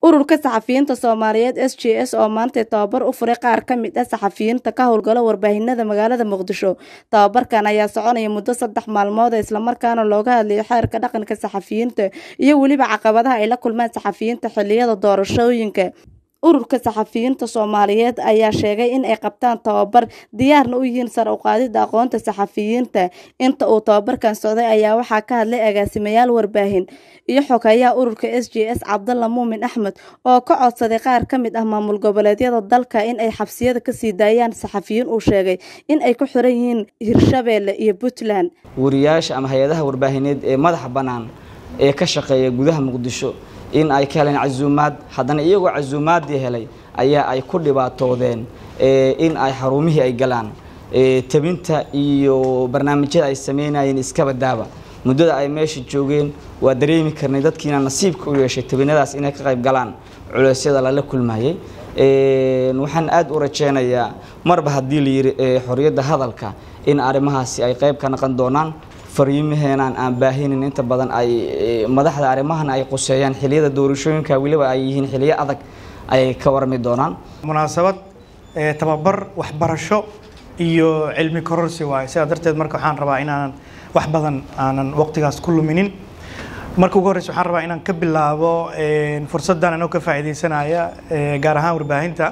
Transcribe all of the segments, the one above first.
ururka saxafiyiinta soomaaliyeed s j s oo maantay tababar u furay qaar ka mid ah saxafiyiinta ka howlgala warbaahinada magaalada muqdisho tababarkan ayaa soconaya muddo saddex maalmood islamarkaana looga hadlayo xeerka dhaqanka saxafiyiinta iyo weliba caqabadaha ay la kulmaan saxafiyiinta xiliyada doorashooyinka ururka saxafiyiinta soomaaliyeed ayaa sheegay in ay qabtaan tababar diyaarna u yihiin sare uqaadida aqoonta saxafiyiinta inta uu tababarkan socday ayaa waxaa ka hadlay agaasimayaal warbaahin iyo xogeeyaha ururka s j s cabdalla muumin axmed oo ka codsaday qaar ka mid ah maamul goboleedyada dalka in ay xabsiyada kasii daayaan saxafiyiin uu sheegay in ay ku xiran yihiin hirshabeelle iyo puntland wariyaasha ama hay-adaha warbaahineed ee madaxa bannaan ee ka shaqeeya gudaha muqdisho in ay ka heleen casuumaad haddana iyagoo casuumaadii helay ayaa ay ku dhibaatoodeen in ay xarumihii ay galaan tabinta iyo barnaamijyada ay sameynayeen iskaba daaba muddada ay meesha joogeen waa dareemi karnay dadkiina nasiibka u yeeshay tabinadaas inay ka qayb galaan culeysyada lala kulmayay waxaan aada u rajeynayaa marba haddii la yidhi xorriyadda hadalka in arrimahaasi ay qayb ka naqon doonaan fariimaheenaan aan baahinin inta badan ay madaxda arrimahan ay quseeyaan xiliyada doorashooyinka weliba ay yihiin xiliyo adag ayay ka warmi doonaan munaasabad tababar waxbarasho iyo cilmi kororsi waaye sidaa darteed marka waxaan rabaa inaanan wax badan aanan waqtigaas ku luminin marka ugu horreysa waxaan rabaa inaan ka bilaabo fursaddan anoo ka faa'iidaysanaya gaar ahaan warbaahinta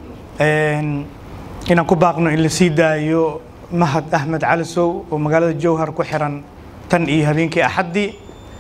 inaan ku baaqno in la sii daayo mahad axmed calisow oo magaalada jowhar ku xiran tan iyo habeenkii axaddii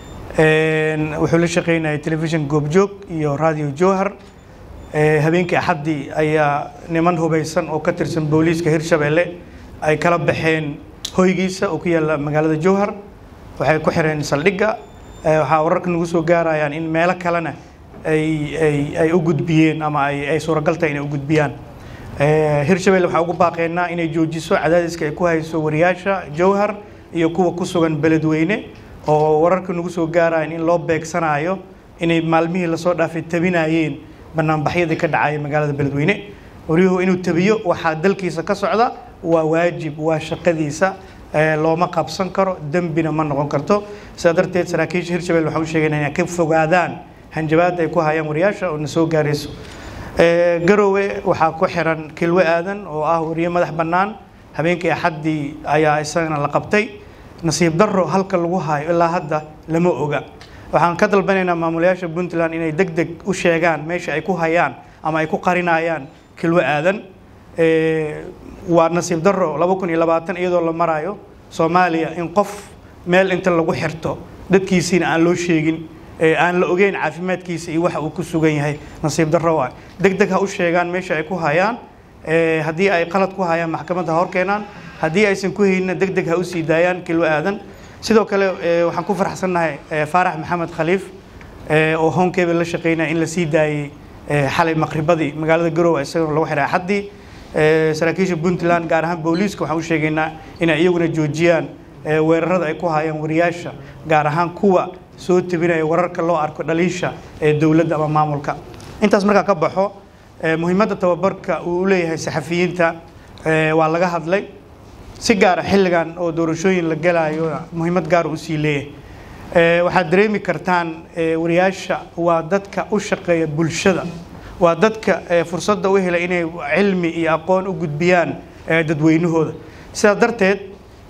wuxuu la shaqeynayay telefishin goobjoog iyo radio jowhar habeenkii axaddii ayaa niman hubaysan oo ka tirsan booliiska hirshabeelle ay kala baxeen hoygiisa oo ku yaalla magaalada jowhar waxay ku xireen saldhigga waxaa wararka nagu soo gaarayaan in meelo kalena ay ay ay u gudbiyeen ama ay ay suuragal tahay inay u gudbiyaan hirshabelle waxaa ugu baaqeynaa inay joojiso cadaadiska ay ku hayso wariyaasha jowhar iyo kuwa ku sugan beledweyne oo wararka nagu soo gaarayaan in loo beegsanayo inay maalmihii lasoo dhaafay tabinayeen banaanbaxyadii ka dhacaya magaalada beledweyne waryuhu inuu tabiyo waxaa dalkiisa ka socda waa waajib waa shaqadiisa looma qabsan karo dembina ma noqon karto sidaa darteed saraakiisha hirshabelle waxaan u sheegayna inay ka fogaadaan hanjabaadda ay ku hayaan wariyaasha oo na soo gaarayso garowe waxaa ku xiran kilwe aadan oo ah wariye madax bannaan habeenkii axaddii ayaa isagana la qabtay nasiib darro halka lagu hayo ilaa hadda lama oga waxaan ka dalbanaynaa maamulayaasha puntland inay deg deg u sheegaan meesha ay ku hayaan ama ay ku qarinayaan kilwe aadan waa nasiib darro laba kun iyo labaatan iyadoo la marayo soomaaliya in qof meel inta lagu xirto dadkiisiina aan loo sheegin aan la ogeyn caafimaadkiisa iyo waxa uu ku sugan yahay nasiib darro waay deg deg ha u sheegaan meesha ay ku hayaan haddii ay qalad ku hayaan maxkamadda hor keenaan haddii aysan ku hayninna deg deg ha u sii daayaan kilwo aadan sidoo kale waxaan ku faraxsannahay faarax maxamed khaliif oo honkebe la shaqeynaya in la sii daayey xalay maqribadii magaalada garowe isagoo lagu xiray axaddii saraakiisha puntland gaar ahaan booliiska waxaan u sheegaynaa inay iyaguna joojiyaan weerarada ay ku hayaan wariyaasha gaar ahaan kuwa soo tebinaya wararka loo arko dhaliisha ee dowladda ama maamulka intaas markaa ka baxo muhiimadda tababarka uu u leeyahay saxafiyiinta waa laga hadlay si gaara xilligan oo doorashooyin la galayo muhiimad gaara usii leeyahay waxaad dareemi kartaan wariyaasha waa dadka u shaqeeya bulshada waa dadka fursadda u helay inay cilmi iyo aqoon u gudbiyaan dadweynahooda sidaa darteed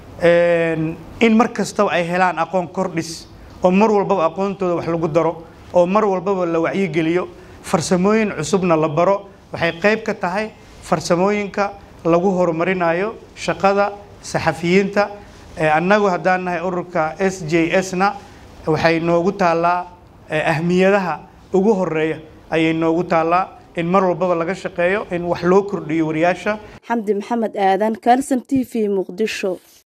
in mar kastaba ay helaan aqoon kordhis oo mar walbaba aqoontooda wax lagu daro oo mar walbaba la wacyigeliyo farsamooyin cusubna la baro waxay qayb ka tahay farsamooyinka lagu horumarinayo shaqada saxafiyiinta annagu haddaan nahay ururka s j s na waxay noogu taallaa ahmiyadaha ugu horeeya ayay noogu taallaa in mar walbaba laga shaqeeyo in wax loo kordhiyo wariyaasha xamdi maxamed aadan kalson t v muqdisho